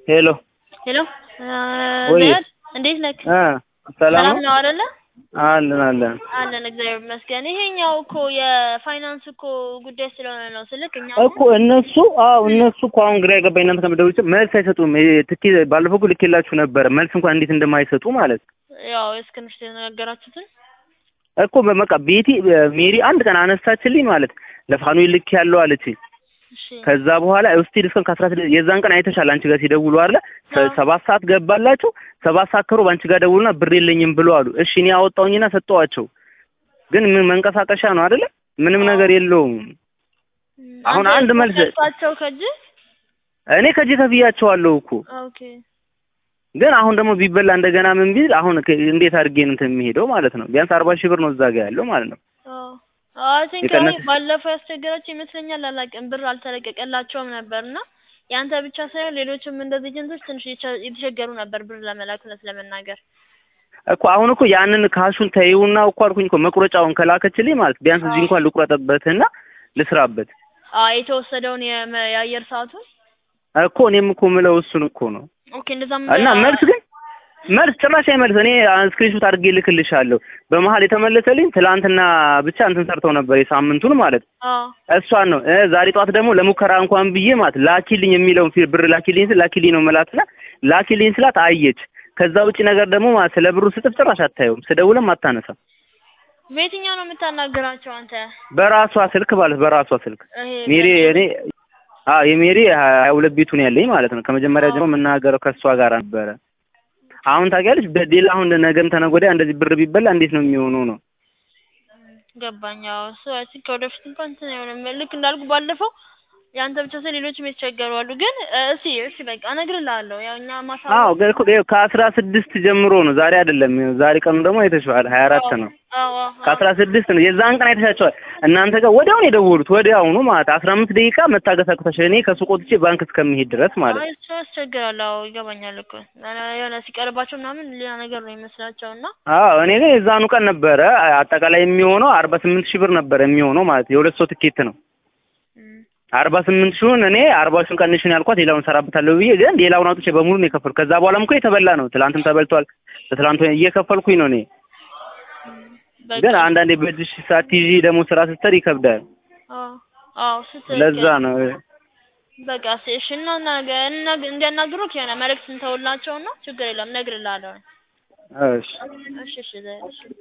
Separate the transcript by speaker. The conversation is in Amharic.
Speaker 1: ሄሎ
Speaker 2: ሄሎ
Speaker 1: ወይ
Speaker 2: ዘያድ እንዴት ነክ?
Speaker 1: እ ሰላም
Speaker 2: ሰላም
Speaker 1: ነው
Speaker 2: ነው አይደለ?
Speaker 1: አለን አለን
Speaker 2: አለን እግዚአብሔር ይመስገን። ይሄኛው እኮ የፋይናንስ እኮ ጉዳይ ስለሆነ ነው ስልክ እኛ
Speaker 1: እኮ እነሱ አዎ እነሱ እኮ አሁን ግራ የገባኝ እናንተ ከምትደውሉ መልስ አይሰጡም። ይሄ ትኬ ባለፈው እኮ ልኬላችሁ ነበረ መልስ እንኳን እንዴት እንደማይሰጡ ማለት
Speaker 2: ያው እስክንሽ የተነጋገራችሁትን
Speaker 1: እኮ በቃ ቤቲ ሜሪ አንድ ቀን አነሳችልኝ ማለት ለፋኑኤል ልክ ያለው አለችኝ።
Speaker 2: እሺ
Speaker 1: ከዛ በኋላ እስቲ ድስከም ከአስራ ስድስት የዛን ቀን አይተሻል አንቺ ጋር ሲደውሉ አለ
Speaker 2: አዎ።
Speaker 1: ሰባት ሰዓት ገባላችሁ ሰባት ሰዓት ከሩብ አንቺ ጋር ደውሉና ብር የለኝም ብሎ አሉ። እሺ እኔ አወጣሁኝና ሰጠኋቸው። ግን ምን መንቀሳቀሻ ነው አይደለ? ምንም
Speaker 2: አዎ።
Speaker 1: ነገር የለውም። አሁን
Speaker 2: አንተ
Speaker 1: አንድ መልስ
Speaker 2: ወሰድካቸው ከእጅ
Speaker 1: እኔ ከዚህ ከፍያቸዋለሁ እኮ
Speaker 2: ኦኬ
Speaker 1: ግን አሁን ደግሞ ቢበላ እንደገና ምን ቢል አሁን ከ- እንዴት አድርጌ ነው እንትን የሚሄደው ማለት ነው። ቢያንስ አርባ ሺህ ብር ነው እዛ ጋር ያለው ማለት ነው።
Speaker 2: አይ ቲንክ
Speaker 1: የቀነሰ-
Speaker 2: ባለፈው ያስቸገራቸው ይመስለኛል። አላውቅም ብር አልተለቀቀላቸውም ነበር እና ያንተ ብቻ ሳይሆን ሌሎችም እንደዚህ ኤጀንቶች ትንሽ የቸ- የተቸገሩ ነበር ብር ለመላክ እውነት ለመናገር
Speaker 1: እኮ አሁን እኮ ያንን ካሹን ተይውና እኮ አልኩኝ እኮ መቁረጫውን ከላከችልኝ ማለት ቢያንስ እዚህ እንኳን ልቁረጥበትና ልስራበት
Speaker 2: አይ የተወሰደውን የመ- የአየር ሰዓቱን
Speaker 1: እኮ እኔም እኮ ምለው እሱን እኮ ነው።
Speaker 2: ኦኬ እንደዛም
Speaker 1: እና መልስ ግን መልስ ጭራሽ አይመልስ። እኔ ስክሪንሾት አድርጌ ልክልሻለሁ። በመሀል የተመለሰልኝ ትላንትና ብቻ እንትን ሰርተው ነበር የሳምንቱን ማለት
Speaker 2: አዎ
Speaker 1: እሷን ነው እ ዛሬ ጠዋት ደግሞ ለሙከራ እንኳን ብዬ ማለት ላኪልኝ የሚለውን ፊ- ብር ላኪልኝ ስል ላኪልኝ ነው መላክና ላኪልኝ ስላት አየች። ከዛ ውጭ ነገር ደግሞ ማለት ስለ ብሩ ስጥፍ ጭራሽ አታየውም። ስደውልም አታነሳም።
Speaker 2: በየትኛው ነው የምታናገራቸው አንተ?
Speaker 1: በራሷ ስልክ ማለት በራሷ ስልክ
Speaker 2: ይሄ
Speaker 1: ሜሪ
Speaker 2: በ-
Speaker 1: እኔ አዎ የሜሪ ሀያ ሁለት ቤቱ ነው ያለኝ ማለት ነው። ከመጀመሪያ
Speaker 2: አዎ።
Speaker 1: ጀምሮ የምናገረው ከእሷ ጋር ነበረ። አሁን ታውቂያለሽ በሌላ አሁን ነገም ተነገ ወዲያ እንደዚህ ብር ቢበላ እንዴት ነው የሚሆነው ነው
Speaker 2: ገባኝ። አዎ እሱ አይ ቲንክ ወደፊት እንኳን እንትን አይሆንም። ልክ እንዳልኩ ባለፈው ያንተ ብቻ ሳይሆን ሌሎችም የተቸገሩ አሉ። ግን እ፣ እስኪ እስኪ በቃ እነግርልሃለሁ። ያው እኛ ማሳወቅ
Speaker 1: አዎ ግን እኮ ይኸው ከአስራ ስድስት ጀምሮ ነው ዛሬ አይደለም ዛሬ ቀኑ ደግሞ አይተሽዋል ሀያ አራት ነው
Speaker 2: አዎ አዎ
Speaker 1: ከአስራ ስድስት ነው የዛን ቀን አይተሻቸዋል እናንተ ጋር ወዲያውኑ የደወሉት ወዲያውኑ ማለት አስራ አምስት ደቂቃ መታገስ አቅቶሻል እኔ ከሱቅ ወጥቼ ባንክ እስከምሄድ ድረስ ማለት
Speaker 2: አይ እሱ ያስቸግራል። አዎ ይገባኛል እኮ የሆነ ሲቀርባቸው ምናምን ሌላ ነገር ነው የሚመስላቸው እና
Speaker 1: አዎ እኔ ግን የዛኑ ቀን ነበረ አጠቃላይ የሚሆነው አርባ ስምንት ሺህ ብር ነበረ የሚሆነው ማለት የሁለት ሰው ትኬት ነው
Speaker 2: እም፣
Speaker 1: አርባ ስምንት ሺውን እኔ አርባ ሺውን ቀንሽን ያልኳት ሌላውን ሰራበታለሁ ብዬ ግን ሌላውን አውጥቼ በሙሉ ነው የከፈልኩ ከዛ በኋላም እኮ የተበላ ነው ትላንትም ተበልቷል ትላንት እየከፈልኩኝ ነው እኔ
Speaker 2: በቃ
Speaker 1: ግን አንዳንዴ በእጅሽ ሳትይዢ ደግሞ ስራ ስትሰሪ ይከብዳል
Speaker 2: አዎ አዎ ስትል
Speaker 1: ለዛ ነው
Speaker 2: በቃ እሺ እሺ እና ነገ እና- እንዲያናግሩክ የሆነ መልዕክት እንተውላቸውና ችግር የለም እነግርልሃለሁ።
Speaker 1: እሺ
Speaker 2: እሺ እሺ ዘ- እሺ